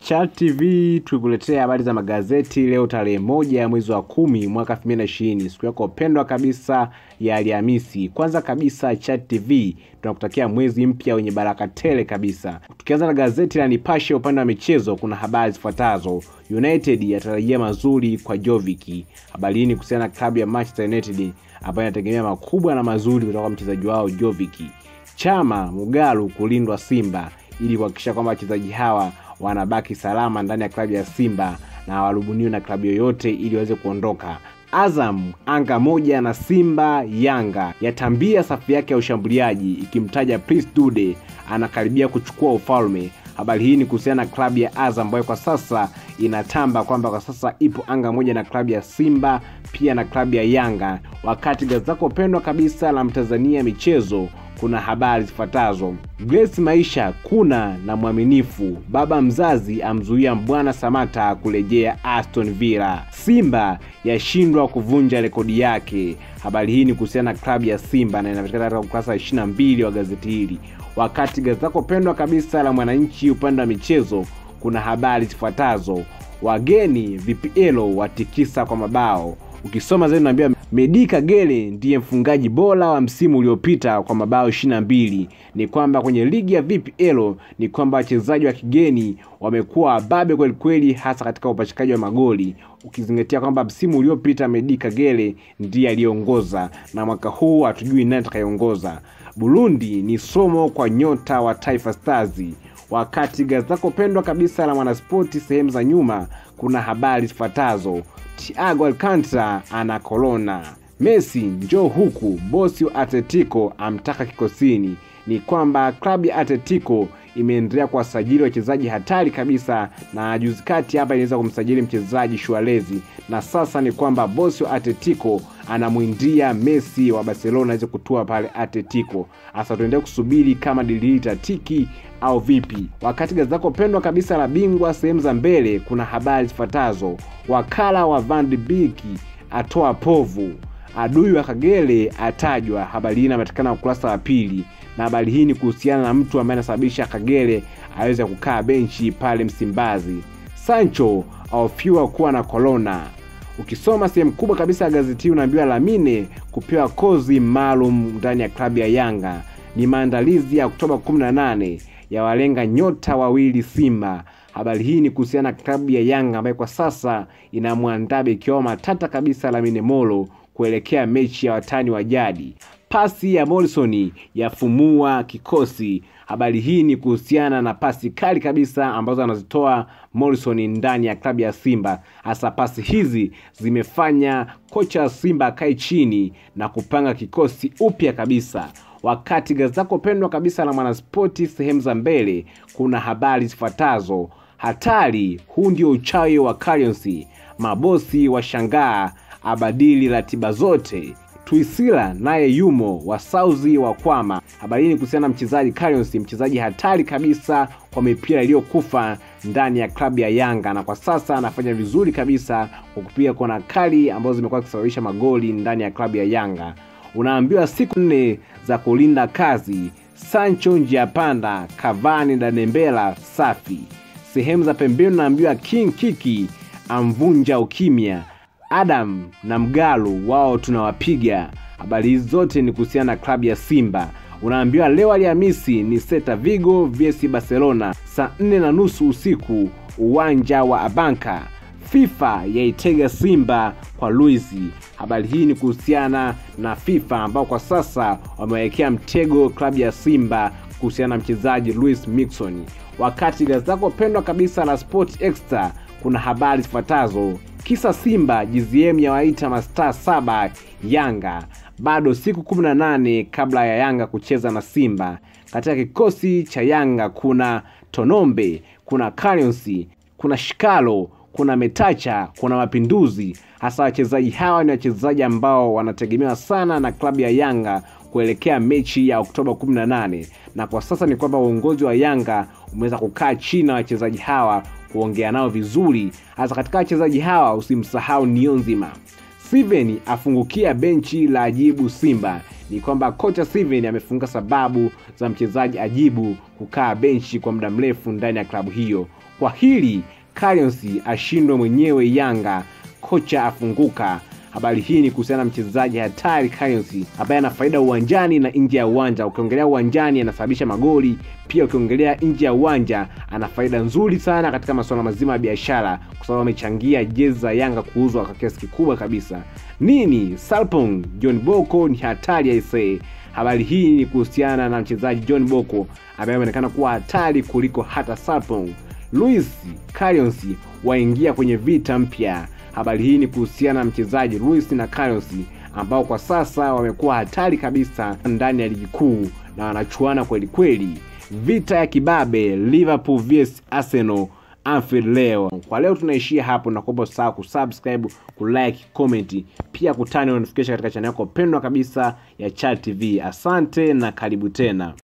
Chat TV tukuletea habari za magazeti leo tarehe moja ya mwezi wa kumi mwaka 2020 siku yako pendwa kabisa ya Alhamisi. Kwanza kabisa Chat TV tunakutakia mwezi mpya wenye baraka tele kabisa. Tukianza na gazeti la Nipashe upande wa michezo, kuna habari zifuatazo: United yatarajia mazuri kwa Jovic. Habari hii ni kuhusiana na klabu ya Manchester United ambayo inategemea makubwa na mazuri kutoka kwa mchezaji wao Jovic. Chama Mugalu kulindwa Simba ili kuhakikisha kwamba wachezaji hawa wanabaki salama ndani ya klabu ya Simba na hawarubuniwi na klabu yoyote ili waweze kuondoka. Azam anga moja na Simba Yanga yatambia safu yake ya ushambuliaji ikimtaja Prince Dude anakaribia kuchukua ufalme. Habari hii ni kuhusiana na klabu ya Azam ambayo kwa sasa inatamba kwamba kwa sasa ipo anga moja na klabu ya Simba pia na klabu ya Yanga. Wakati gazeti lako pendwa kabisa la Mtanzania michezo kuna habari zifuatazo: Grace Maisha kuna na mwaminifu, baba mzazi amzuia Mbwana Samata kurejea Aston Villa. Simba yashindwa kuvunja rekodi yake. Habari hii ni kuhusiana na klabu ya Simba na inapatikana katika ukurasa wa 22 wa gazeti hili. Wakati gazeti lako pendwa kabisa la Mwananchi upande wa michezo kuna habari zifuatazo: wageni VPL watikisa kwa mabao ukisoma zaidi unaambiwa Medi Kagere ndiye mfungaji bora wa msimu uliopita kwa mabao ishirini na mbili. Ni kwamba kwenye ligi ya VPL ni kwamba wachezaji wa kigeni wamekuwa wababe kweli kweli, hasa katika upachikaji wa magoli, ukizingatia kwamba msimu uliopita Medi Kagere ndiye aliyeongoza na mwaka huu hatujui nani atakayeongoza. Burundi ni somo kwa nyota wa Taifa Stars. Wakati gazeti lako pendwa kabisa la Mwanaspoti sehemu za nyuma kuna habari zifuatazo: Thiago Alcantara ana korona. Messi njoo huku, bosi wa Atletico amtaka kikosini. Ni kwamba klabu ya Atletico imeendelea kuwasajili wachezaji hatari kabisa, na juzi kati hapa inaweza kumsajili mchezaji Shuarezi, na sasa ni kwamba bosi wa Atletico anamwindia Messi wa Barcelona aweze kutua pale Atletico. Sasa tuendelee kusubiri kama dili hili tatiki au vipi. Wakati gazeti lako pendwa kabisa la Bingwa sehemu za mbele kuna habari zifuatazo: wakala wa Van de Beek atoa povu, adui wa Kagere atajwa. Habari hii inapatikana ukurasa wa pili, na habari hii ni kuhusiana na mtu ambaye anasababisha Kagere aweze kukaa benchi pale Msimbazi. Sancho ahofiwa kuwa na korona. Ukisoma sehemu kubwa kabisa ya gazeti hii unaambiwa Lamine kupewa kozi maalum ndani ya klabu ya Yanga. Ni maandalizi ya Oktoba 18 ya walenga nyota wawili Simba. Habari hii ni kuhusiana na klabu ya Yanga ambayo kwa sasa inamwandaa beki wao matata kabisa Lamine Molo kuelekea mechi ya watani wa jadi. Pasi ya Morrison yafumua kikosi. Habari hii ni kuhusiana na pasi kali kabisa ambazo anazitoa Morrison ndani ya klabu ya Simba. Hasa pasi hizi zimefanya kocha wa Simba akae chini na kupanga kikosi upya kabisa. Wakati gazeti lako pendwa kabisa la Mwanaspoti sehemu za mbele kuna habari zifuatazo: hatari, huu ndio uchawi wa Currency, mabosi washangaa abadili ratiba zote Tuisila naye yumo wasauzi wa kwama. Habari hii ni kuhusiana na mchezaji Currency, mchezaji hatari kabisa kwa mipira iliyokufa ndani ya klabu ya Yanga, na kwa sasa anafanya vizuri kabisa kwa kupiga kona kali ambazo zimekuwa zikisababisha magoli ndani ya klabu ya Yanga. Unaambiwa siku nne za kulinda kazi. Sancho njia panda, Cavani na Dembele safi. Sehemu za pembeni unaambiwa King Kiki amvunja ukimya Adam na Mgalu wao tunawapiga. Habari hizi zote ni kuhusiana na klabu ya Simba. Unaambiwa leo Alhamisi ni Celta Vigo vs Barcelona saa nne na nusu usiku uwanja wa Abanka. FIFA yaitega Simba kwa Luisi. Habari hii ni kuhusiana na FIFA ambao kwa sasa wamewekea mtego klabu ya Simba kuhusiana na mchezaji Luis Mixon. Wakati gazeti lako pendwa kabisa la Sport Extra kuna habari zifuatazo Kisa Simba GZM yawaita mastaa saba Yanga, bado siku 18 kabla ya Yanga kucheza na Simba. Katika kikosi cha Yanga kuna Tonombe, kuna Currency, kuna Shikalo, kuna Metacha, kuna Mapinduzi. Hasa wachezaji hawa ni wachezaji ambao wanategemewa sana na klabu ya Yanga kuelekea mechi ya Oktoba 18, na kwa sasa ni kwamba uongozi wa Yanga umeweza kukaa chini na wachezaji hawa kuongea nao vizuri. Hasa katika wachezaji hawa usimsahau Nionzima. Steven afungukia benchi la Ajibu Simba. Ni kwamba kocha Steven amefunga sababu za mchezaji Ajibu kukaa benchi kwa muda mrefu ndani ya klabu hiyo. Kwa hili Carius ashindwe mwenyewe Yanga, kocha afunguka. Habari hii ni kuhusiana na mchezaji hatari Carius ambaye ana faida uwanjani na nje ya uwanja. Ukiongelea uwanjani anasababisha magoli, pia ukiongelea nje ya uwanja ana faida nzuri sana katika masuala mazima ya biashara, kwa sababu amechangia jezi za Yanga kuuzwa kwa kiasi kikubwa kabisa. Nini Sarpong John Boko ni hatari aisee. Habari hii ni kuhusiana na mchezaji John Boko ambaye ameonekana kuwa hatari kuliko hata Sarpong. Luis Carius waingia kwenye vita mpya. Habari hii ni kuhusiana na mchezaji Luis na Carius ambao kwa sasa wamekuwa hatari kabisa ndani ya ligi kuu na wanachuana kweli kweli. Vita ya kibabe Liverpool vs Arsenal Anfield leo. Kwa leo tunaishia hapo, na kuomba usahau kusubscribe, kulike, comment, pia kutani notification katika channel yako pendwa kabisa ya Chat TV. Asante na karibu tena.